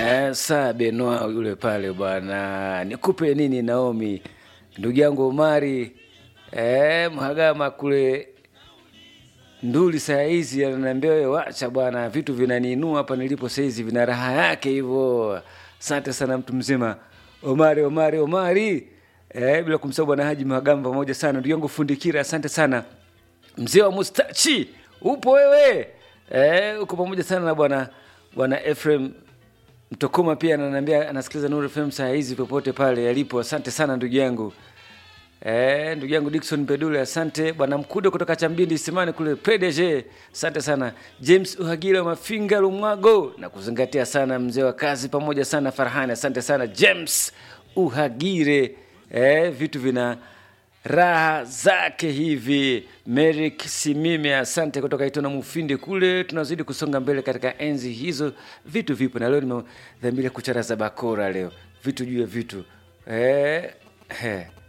Eh, saa Benoa yule pale bwana, nikupe nini Naomi, ndugu yangu Omari eh, Mhagama kule Nduli saa hizi ananiambia wewe, wacha bwana, vitu vinaniinua hapa nilipo saa hizi, vina raha yake hivyo. Asante sana mtu mzima Omari, Omari, Omari eh, bila kumsahau bwana Haji Mhagama pamoja sana ndugu yangu Fundikira, asante sana mzee wa mustachi, upo wewe eh, uko pamoja sana na bwana bwana Ephraim Mtokoma pia ananiambia anasikiliza Nuru FM saa hizi popote pale alipo. Asante sana ndugu yangu eh, ndugu yangu Dickson Pedule, asante bwana Mkude kutoka Chambindi Simani kule PDG, asante sana James Uhagila wa Mafinga Lumwago, na kuzingatia sana mzee wa kazi pamoja sana Farhani, asante sana James Uhagire eh, vitu vina raha zake hivi. Merik Simime, asante kutoka Itona Mufindi kule. Tunazidi kusonga mbele katika enzi hizo, vitu vipo, na leo nimedhamiria kucharaza bakora leo, vitu juu ya vitu eh, eh.